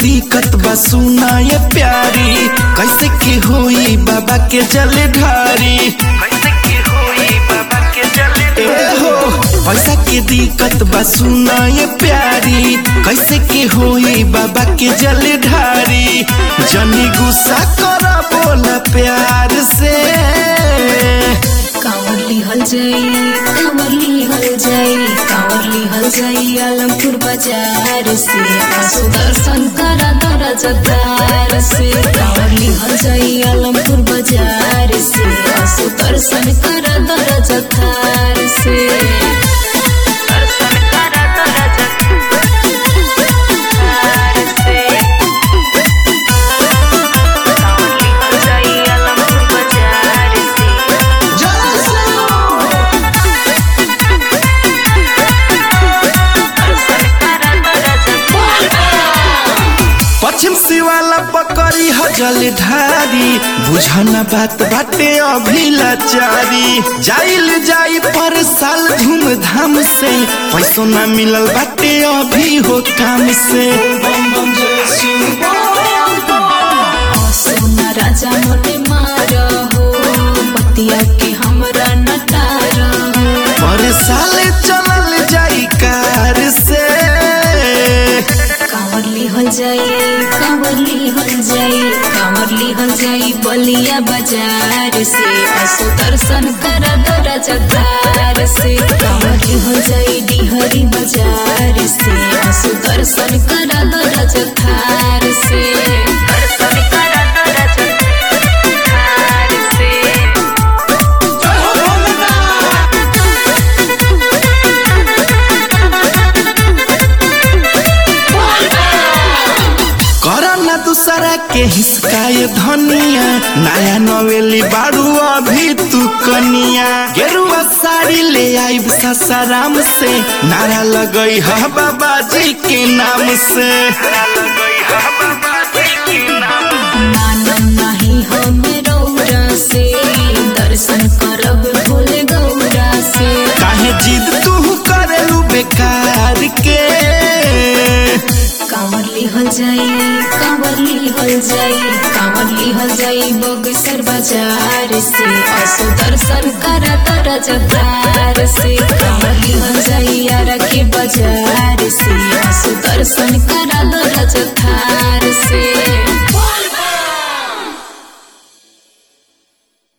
दिक्कत बा सुना ये प्यारी कैसे के होई बाबा के जल ढारी कैसे के होई बाबा के जल हो पैसा के दिक्कत बा सुना ये प्यारी कैसे के होई बाबा के जल ढारी जनी गुस्सा कर बोला प्यार से कांवरली हल जाई कांवरली हल जाई कांवरली हल जाई आलमपुर बाजार से आसो दर्शन करा दरा जतार से कांवरली हल जाई आलमपुर बाजार से आसो दर्शन करा दरा जतार से दर्शन करा दरा जतार से कांवरली हल जाई आलमपुर बाजार से पश्चिम सिवाला पकड़ी हजल ढारी बुझना बात बाटे अभी लाचारी जाइल जाई पर साल धूमधाम से पैसों ना मिलल बाटे अभी हो काम से सोना राजा मोटे मार हो पतिया के हमरा नटार हो पर साल चलल जाई कार से कांवरली हल जाई कांवरली हल जाई कांवरली हल जाई बलिया बाजार से असो दर्शन कर दरा जतार से कांवरली हल जाई डिहरी बाजार से असो दर्शन कर दरा जतार से दर्शन कर दरा जतार से करना दूसरा के हिसकाए धनिया नया नवेली बाड़ू अभी तू कनिया गेरुआ साड़ी ले आई ससाराम से नारा लगई हा बाबा जी के नाम से नानम नाही हम रौरा से दर्शन करब भोले गौरा से काहे जिद तू करेलू बेकार के कांवरली हल जाई कांवरली हल जाई कांवरली हल जाई बगसर बाजार से असो दर्शन कर तर जतार से कांवरली हल जाई यार के बाजार से असो दर्शन कर